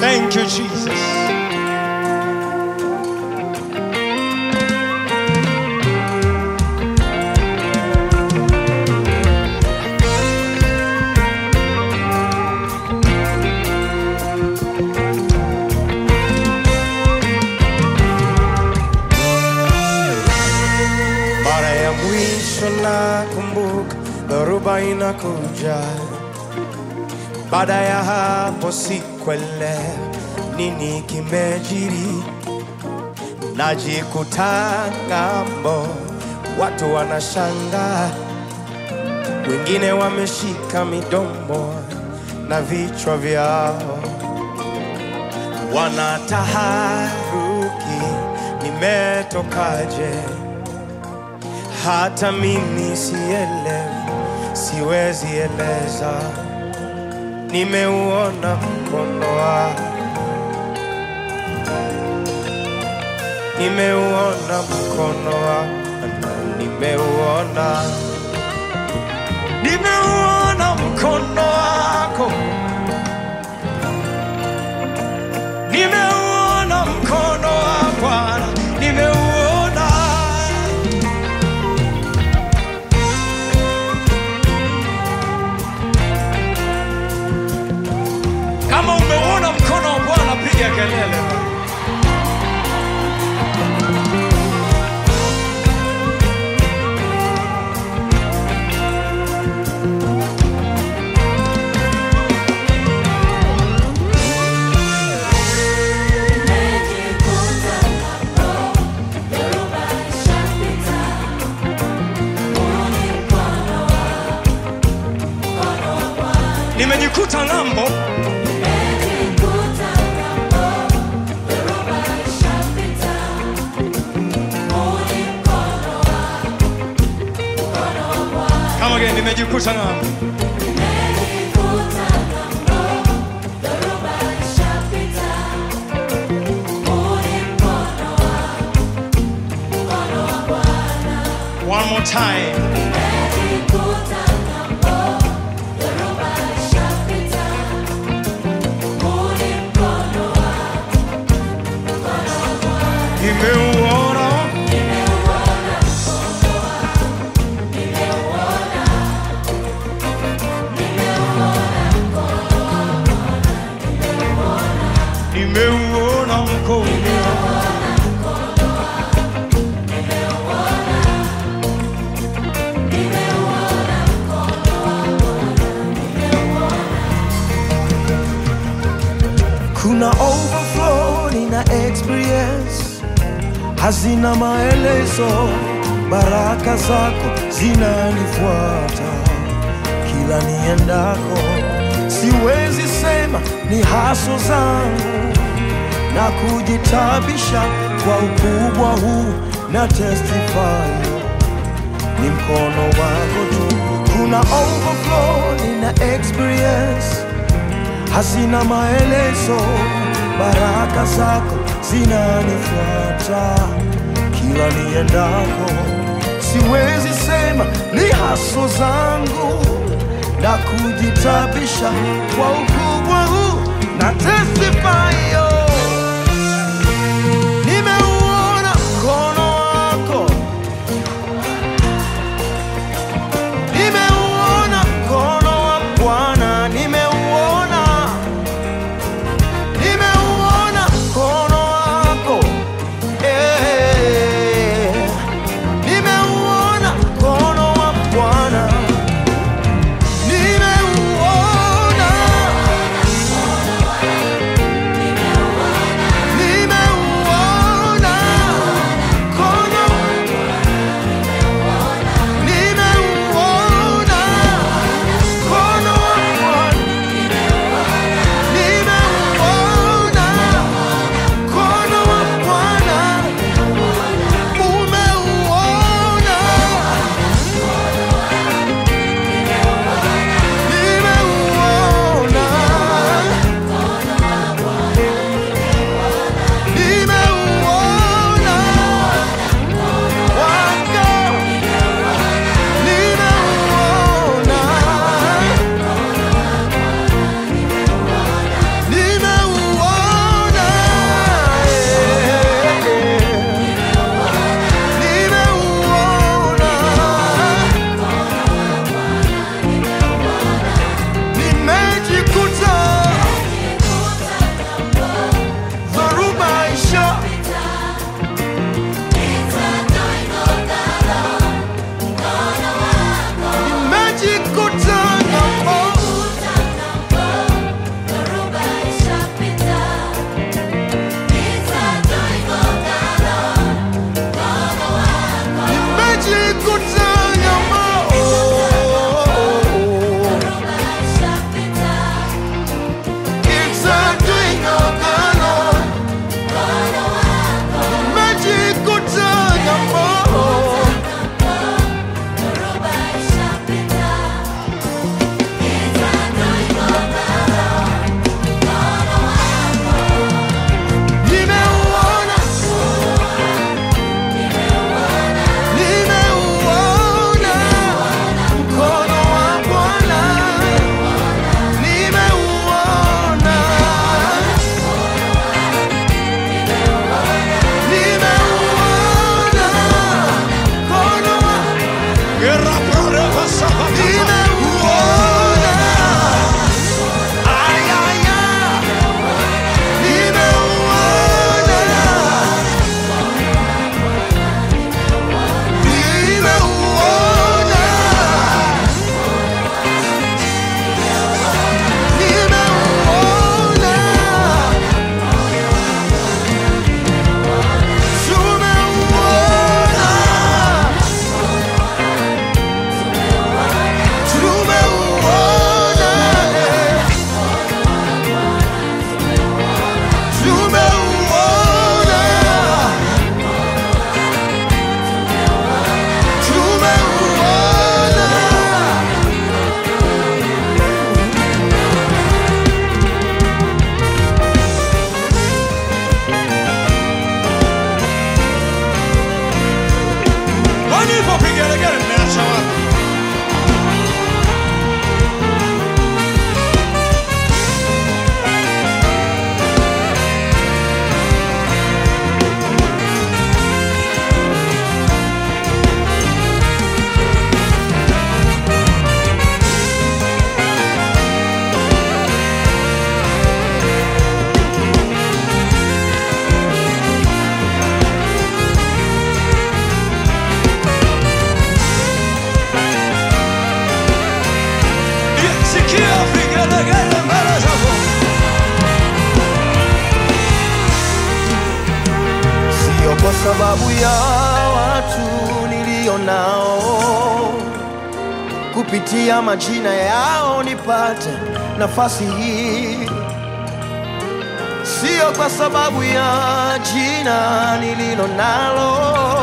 Thank you, Jesus. Mara ya mwisho nakumbuka dhoruba inakuja, baada ya hapo sikuelewa nini kimejiri, najikuta ng'ambo, watu wanashangaa, wengine wameshika midomo na vichwa vyao wanataharuki, nimetokaje? hata mimi sielewi, siwezi eleza. Nimeuona mkono wako, nimeuona mkono wako, na nimeuona, nimeuona mkono wako, nimeuona mkono wa Bwana, nimeuona Kama umeuona mkono wa Bwana, piga kelele. Nimejikuta ng'ambo, kama gani, nimejikuta ng'ambo. One more time. Nimeuona, nimeuona mkono kuna overflow nina experience hazina maelezo baraka zako zinanifuata kila niendako siwezi sema ni haso zangu na kujitabisha kwa ukubwa huu na testify ni mkono wako tu kuna overflow nina experience hazina maelezo, baraka zako zinanifuata kila niendako. Siwezi sema ni haso zangu na kujitabisha kwa ukubwa huu na testify yo. Nimeuona mkono wako, nimeuona mkono wa Bwana, nimeuona nimeuona mkono wako eh, nimeuona mkono wa Bwana, nimeuona nimeuona. Ay, ay, ay. Nimeuona. Nimeuona. Nimeuona. Tumeuona. Tumeuona. Tumeuona. Tumeuona. Walipopigelegele mmeacha wapi? Sikia vigelegele mbele zako. Sio kwa sababu ya watu nilio nao, kupitia majina yao nipate nafasi hii. Sio kwa sababu ya jina nililo nalo,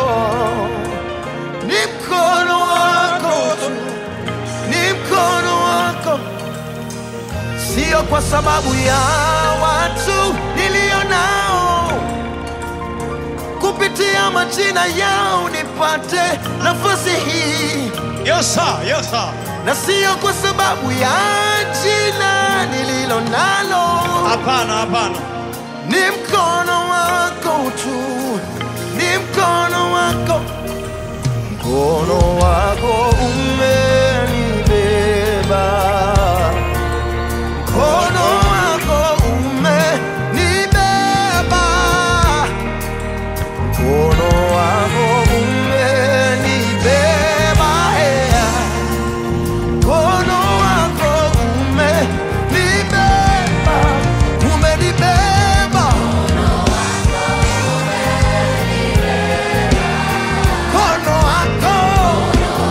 ni mkono wako tu, ni mkono wako sio kwa sababu ya watu nilio nao, kupitia majina yao nipate nafasi hii, Yes, sir. Yes, sir. na sio kwa sababu ya jina nililo nalo, Hapana, hapana. ni mkono wako tu, ni mkono wako, mkono wako umenibeba mkono wako umenibeba, mkono wako umenibeba, ea. mkono wako umenibeba, umenibeba, mkono wako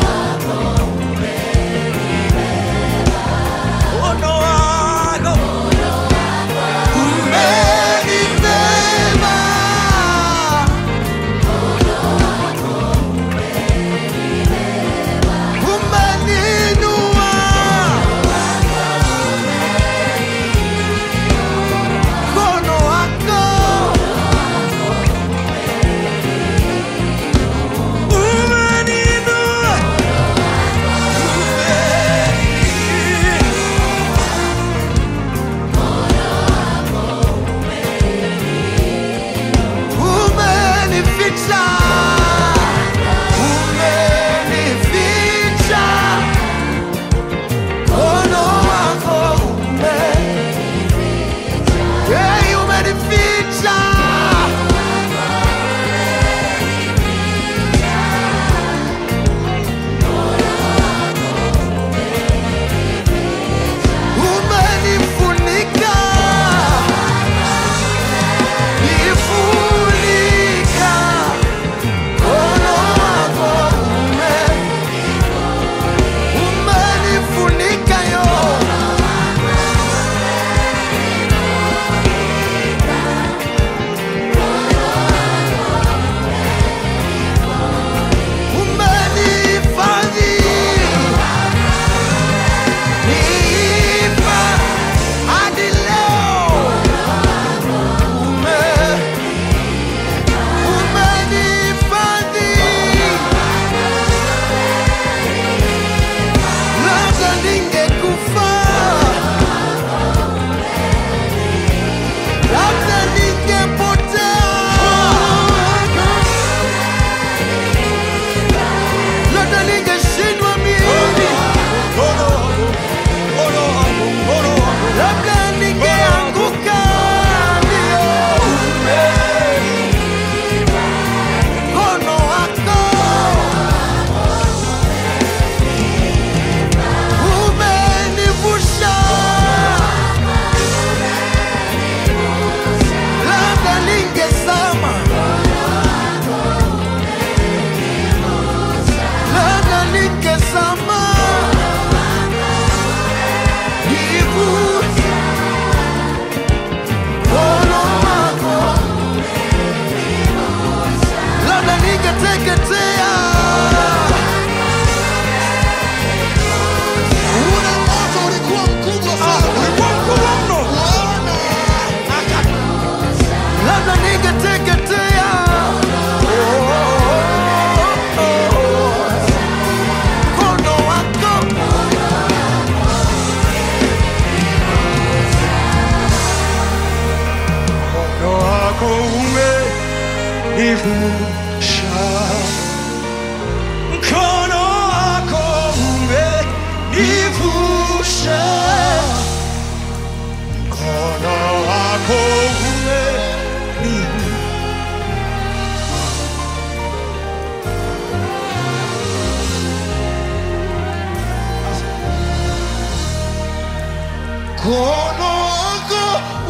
mkono wako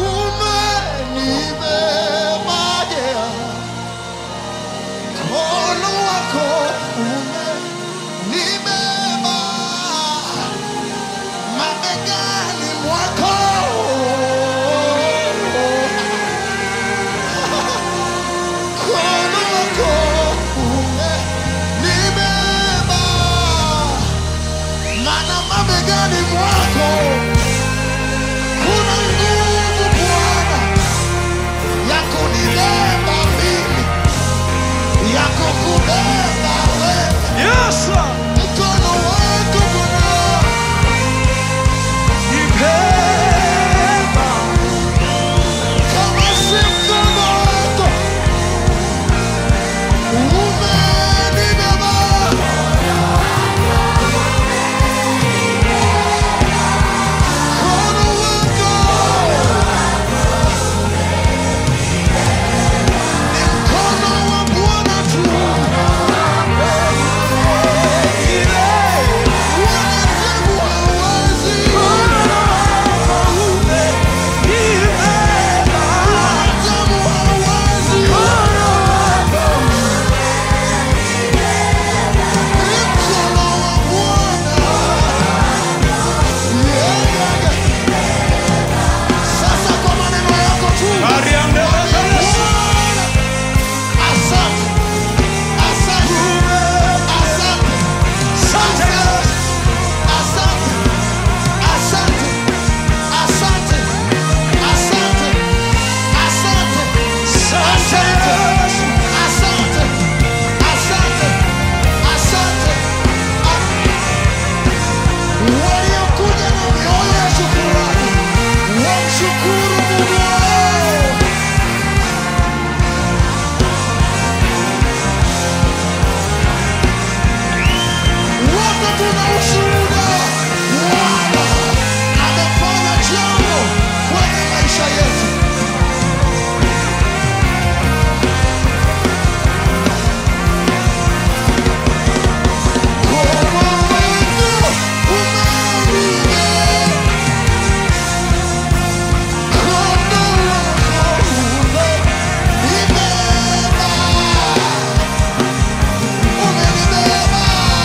umenibeba, yeah. mkono wako umenibeba mabegani mwako mkono wako umenibeba mana mabegani mwako kuna nguvu Bwana ya kunibeba mimi ya kukubeba wewe Yes, Lord. mkono wako Bwana Nibeba. kama si mkono wako umenibeba mkono wako ni mkono wa Bwana tu wanadamu hawawezi wanadamu hawawezi ni mkono wa Bwana Yeah, yeah, yeah. Sasa kwa maneno yako tu Ariande Lazarus. Bwana, asante, asante, asante, Asante. asante, asante, asante, asante, asante, Asante. asante, asante, asante. Waliokuja na mioyo ya shukrani wamshukuru Mungu wao. Wote tuna ushuhuda. Bwana amefanya jambo kwenye maisha yetu. Mkono wako umenibeba. Mkono wako umenibeba. Umenibeba.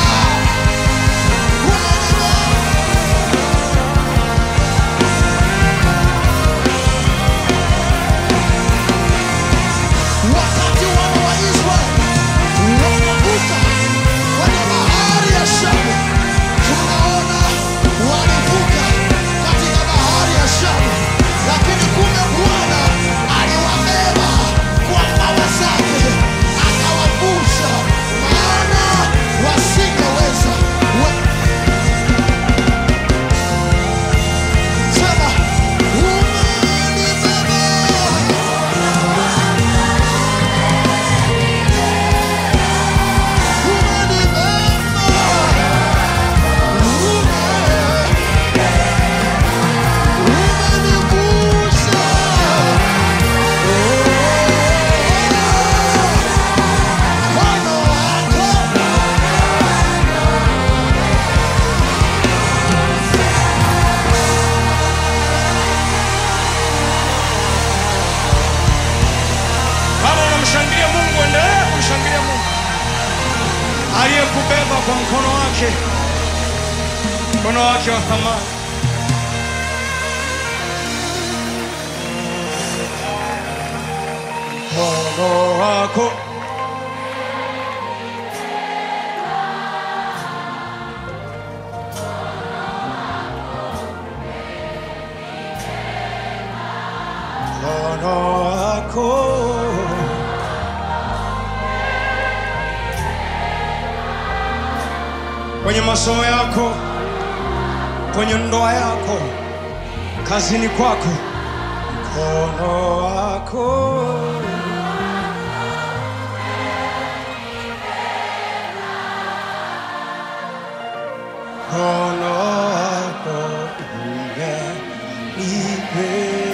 Wakati wana wa Israeli wanavuka kwenye bahari ya Shamu, tunaona walivuka katika bahari ya Shamu, lakini kumbe Bwana aliwabeba kwa mbawa zake akawavusha, maana wasingeweza. We- Sema, umenibeba Kama unamshangilia Mungu, endelea kumshangilia Mungu aliyekubeba kwa mkono wake, mkono wake wa thamani. Mkono wako mkono wako kwenye masomo yako, kwenye ndoa yako, kazini kwako, mkono wako mkono wako umenibeba